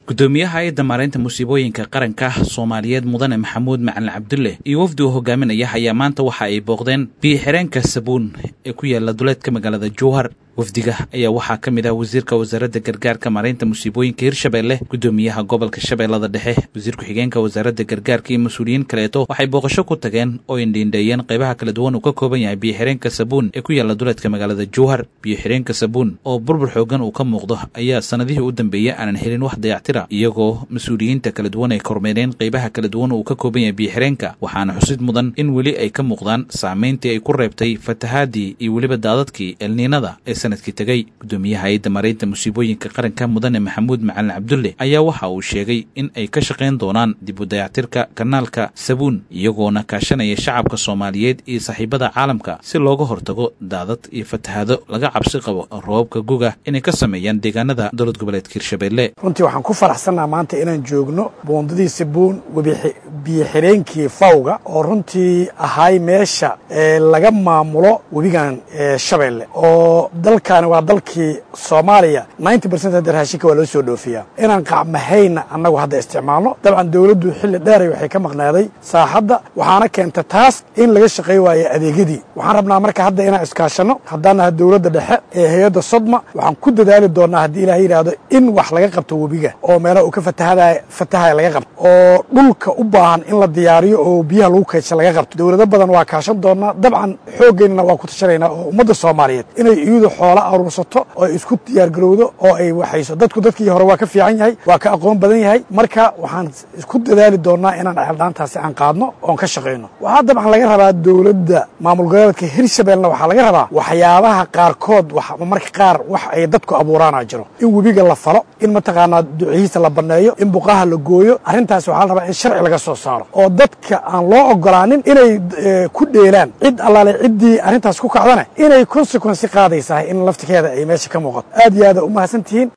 gudoomiyaha hay-adda maareynta musiibooyinka qaranka soomaaliyeed mudane maxamuud macalin cabdulle iyo wafdi uu hogaaminaya ayaa maanta waxa ay booqdeen biyo-xireenka sabuun ee ku yaala duleedka magaalada jowhar wafdiga ayaa waxaa ka mid ah wasiirka wasaaradda gargaarka maareynta musiibooyinka hirshabeelle gudoomiyaha gobolka shabeellada dhexe wasiir ku-xigeenka wasaaradda gargaarka iyo mas-uuliyiin kaleeto waxay booqasho ku tageen oo indhiindheeyeen qaybaha kala duwan uu ka kooban yahay biyo-xireenka sabuun ee ku yaala duleedka magaalada jowhar biyo-xireenka sabuun oo burbur xoogan uu ka muuqdo ayaa sanadihii u dambeeyey aanan helin wax dayactira iyagoo mas-uuliyiinta kala duwan ay kormeereen qaybaha kala duwan uu ka kooban yahay biyo-xireenka waxaana xusid mudan in weli ay ka muuqdaan saamayntii ay ku reebtay fatahaadii iyo weliba daadadkii elniinada ee sanadkii tegey gudoomiyaha hay-adda maareynta musiibooyinka qaranka mudane maxamuud macalin cabdulle ayaa waxa uu sheegay in ay ka shaqayn doonaan dib u dayactirka kanaalka sabuun iyagoona kaashanaya shacabka soomaaliyeed iyo saaxiibada caalamka si looga hortago daadad iyo fatahaado laga cabsi qabo roobabka guga inay ka sameeyaan deegaanada dowlad goboleedka hirshabeelle runtii waxaan ku faraxsannaha maanta inaan joogno boondadii sabuun biyo-xireenkii fawga oo runtii ahay meesha laga maamulo webigan shabeelle oo dalkaani waa dalkii soomaaliya ninety percent hadda raashinka waa loo soo dhoofiyaa inaan qacmahayna annagu hadda isticmaalno dabcan dowladdu xilli dheeray waxay ka maqnaaday saaxadda waxaana keenta taas in laga shaqay waayo adeegyadii waxaan rabnaa marka hadda inaan iskaashanno haddaan naha dowladda dhexe ee hay-adda sodma waxaan ku dadaali doonnaa haddii ilaah yidhaahdo in wax laga qabto webiga oo meelaha uu ka fatahada fatahaya laga qabto oo dhulka u baahan in la diyaariyo oo biyaha lagu kaydsha laga qabto dowlado badan waa kaashan doonnaa dabcan xooggeenana waa ku tashanaynaa oo ummadda soomaaliyeed inay iyadu xoola aruursato oo ay isku diyaargarowdo oo ay waxayso dadku dadkii hore waa ka fiican yahay waa ka aqoon badan yahay marka waxaan isku dadaali doonnaa inaan ceeldhaantaasi aan qaadno oon ka shaqayno waxaa dabcan laga rabaa dowladda maamul goboleedka hirshabeellena waxaa laga rabaa waxyaabaha qaarkood marka qaar wax ay dadku abuuraana jiro in webiga la falo in mataqaanaa ducihiisa la banneeyo in buqaha la gooyo arrintaas waxaa la rabaa in sharci laga soo saaro oo dadka aan loo ogolaanin inay ku dheelaan cid allaale ciddii arrintaas ku kacdane inay consequensi qaadaysahay in laftikeeda ay meesha ka muuqato aad iyo aada u mahadsan tihiin